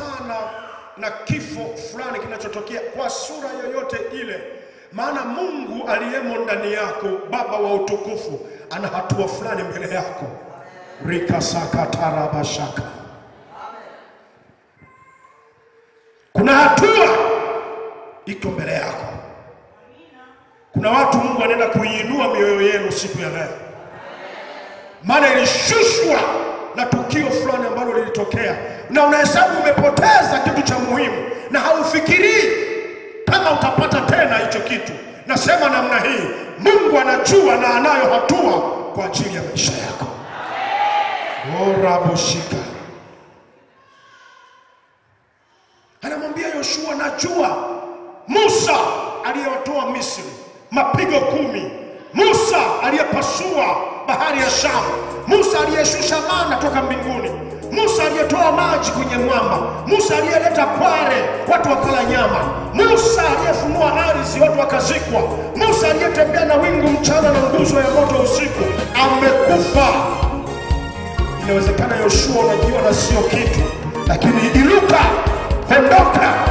sana na kifo fulani kinachotokea kwa sura yoyote ile, maana Mungu aliyemo ndani yako, Baba wa utukufu, ana hatua fulani mbele yako. rikasakatarabashaka kuna hatua iko mbele yako. Kuna watu Mungu anaenda kuiinua mioyo yenu siku ya leo, maana ilishushwa na tukio fulani ambalo lilitokea, na unahesabu umepoteza kitu cha muhimu, na haufikirii kama utapata tena hicho kitu. Nasema namna hii, Mungu anajua na anayo hatua kwa ajili ya maisha yako. oraboshika anamwambia Yoshua, najua Musa aliyewatoa Misri mapigo kumi, Musa aliyepasua bahari ya Shamu, Musa aliyeshusha mana toka mbinguni, Musa aliyetoa maji kwenye mwamba, Musa aliyeleta kware watu wakala nyama, Musa aliyefunua ardhi watu wakazikwa, Musa aliyetembea na wingu mchana na nguzo ya moto usiku, amekufa. Inawezekana Yoshua unajiona sio kitu, lakini inuka, ondoka,